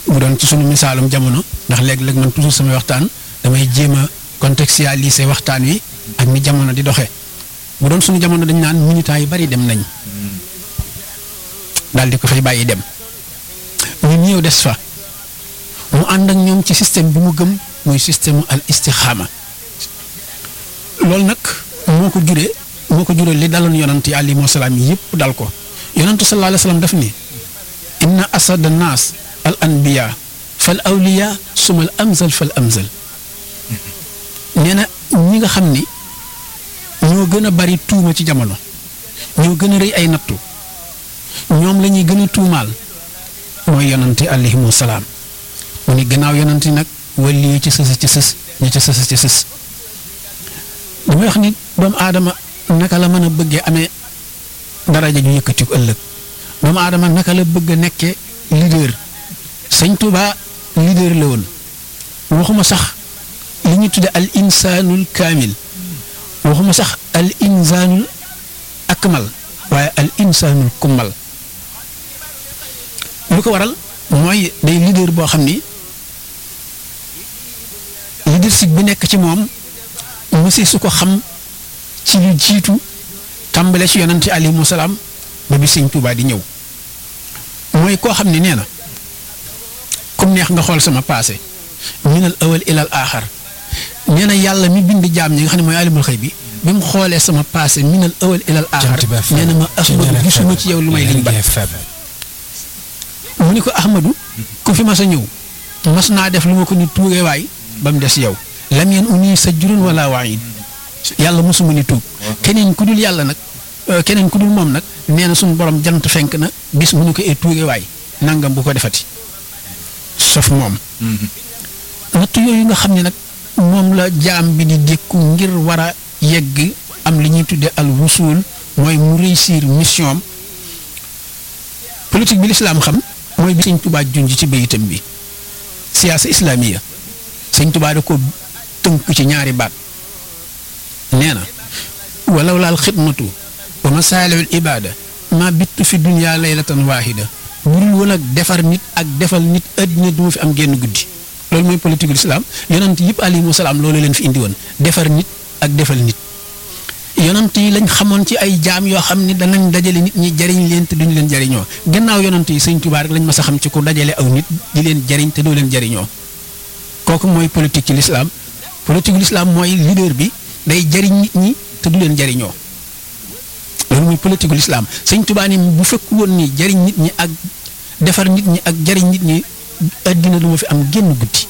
bu doon ci sunu misaalum jamono ndax léeg-léeg man toujours samay waxtaan damay jéem a contextualiser waxtaan wi ak ni jamono di doxe bu doon sunu jamono dañ naan militants yu bari dem nañ daal di ko fay bàyyi dem ñu ñëw des fa mu ànd ak ñoom ci système bi mu gëm muy système al istixaama loolu nag moo ko juree moo ko juree li daloon yonant yi alayhimu salaam yi yëpp dal ko yonantu sallallahu alayhi wa sallam daf ni inna asada naas al anbiya fal awliya sumal amzal fal amzal nee na ñi nga xam ni ñoo gën a bari tuuma ci jamono ñoo gën a rëy ay nattu ñoom la ñuy gën a tuumaal mooy yonante alayhimu salaam mu ni gannaaw yonante nag wali yi ci sës ci sës ñi ci sës ci sës damay wax ni doomu aadama naka la mën a bëggee amee daraja ju yëkkati ko ëllëg doomu aadama naka la bëgg a nekkee leader sëñ Tuuba leader la woon waxuma sax li ñu tudde al insaanul kaamil waxuma sax al insaanul akmal waaye al insaanul kummal lu ko waral mooy day leader boo xam ni leadership bi nekk ci moom mësi su ko xam ci lu jiitu tàmbale ci yonante alayhimu salaam ba bi sëñ Tuubaa di ñëw mooy koo xam ne nee na comme neex nga xool sama passé minal awal ilal aaxar nee na yàlla mi bind jaam ñi nga xam ne mooy alimul xëy bi bi mu xoolee sama passé minal awal ilal aaxar nee na ma ahmadu gisuma ci yow lu may liñ ba mu ni ko ahmadu ku fi mas a ñëw mas naa def lu ma ko ni tuugee waay ba mu des yow lam yeen uni sa jurun wala waayid yàlla mosuma ni tuub keneen ku dul yàlla nag keneen ku dul moom nag nee na suñu borom jant fenk na bis mu ñu ko ee tuuge waay nangam bu ko defati sauf moom natt yooyu nga xam ne nag moom la jaam bi di dékku ngir war a yegg am li ñuy tudde al wusul mooy mu réussir mission am politique bi lislaam xam mooy bi sëñ tubaa junj ci bayitam bi siyaasa islaamiya sëñ tubaa da ko tënk ci ñaari baat nee na walaw laal xidmatu wa masaalihul ibaada ma bittu fi dunya laylatan waahida budul woon ak defar nit ak defal nit àddina du ma fi am génn guddi loolu mooy politique ul islam yonant yëpp alayhimu salaam loolu leen fi indi woon defar nit ak defal nit yonant yi lañ xamoon ci ay jaam yoo xam ni danañ dajale nit ñi jariñ leen te duñu leen jariñoo gannaaw yonant yi sëñ Tuubaa rek lañ mas a xam ci ku dajale aw nit di leen jariñ te doo leen jariñoo kooku mooy politique ci l'islam politique l'islam mooy leader bi day jariñ nit ñi te du leen jariñoo loolu mooy politique l'islam sëñ Tuubaa ni bu fekk woon ni jariñ nit ñi ak defar nit ñi ak jariñ nit ñi àddina du ma fi am génn guddi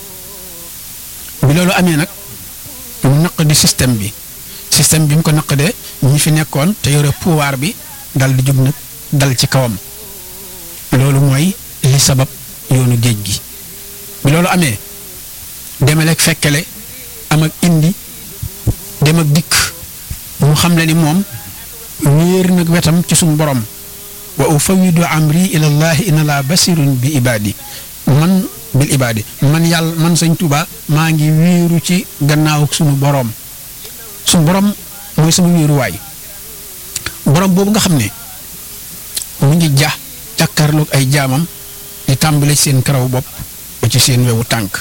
bi loolu amee nag mu naq di système bi système bi mu ko naqadee ñi fi nekkoon te yore pouvoir bi dal di jóg nag dal ci kawam loolu mooy li sabab yoonu géej gi bi loolu amee demaleeg fekkele am ak indi dem ak dikk mu xam le ni moom wéer nag wetam ci suñu borom wa ufawidu amri ila llahi inna laa basirun bi ibaadi man bil ibaadi man yàlla man sëñ Tuuba maa ngi wéeru ci gannaaw suñu borom suñu borom mooy sama wéeruwaay borom boobu nga xam ne mu ngi ja jàkkaarloog ay jaamam di tàmbale ci seen karaw bopp ba ci seen wewu tànk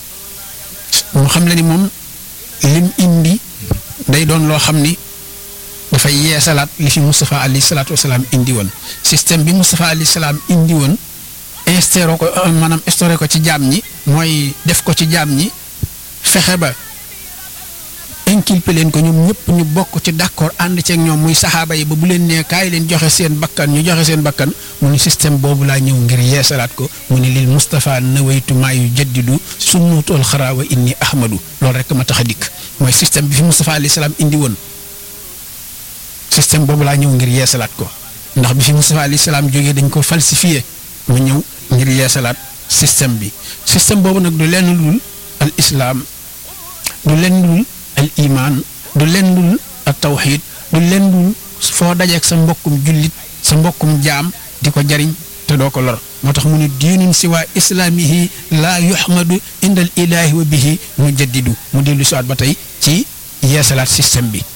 mu xam le ni moom lim indi day doon loo xam ni dafay yeesalaat li fi Moustapha alayhi salaatu wasalaam indi woon système bi Moustapha alayhi salaam indi woon instauré ko maanaam instauré ko ci jaam ñi mooy def ko ci jaam ñi fexe ba inculpé leen ko ñoom ñëpp ñu bokk ci d'accord ànd ceeg ñoom muy saxaaba yi ba bu leen nee kaay leen joxe seen bakkan ñu joxe seen bakkan mu ni système boobu laa ñëw ngir yeesalaat ko mu ni lil Moustapha nawaytu maa yu jaddidu sunnutool xaraawa inni ahmadu loolu rek ma tax a dikk mooy système bi fi Moustapha alayhi salaam indi woon système boobu laa ñëw ngir yeesalaat ko ndax bi fi Moustapha alayhi salaam jógee dañ ko falsifié mu ñëw ngir yeesalaat système bi système boobu nag du lenn lul al islam du lenn lul al iman du lenn lul al tawxid du lenn lul foo dajeek sa mbokkum jullit sa mbokkum jaam di ko jariñ te doo ko lor moo tax mu ne diinun siwa islaamihi laa yuhmadu indal ilaahi wa bihi mu jaddidu mu dellu siwaat ba tey ci yeesalaat système bi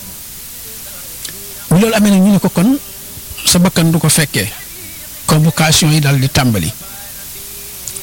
bu loolu amee nag ñu ne ko kon sa bakkan du ko fekkee convocation yi daal di tàmbali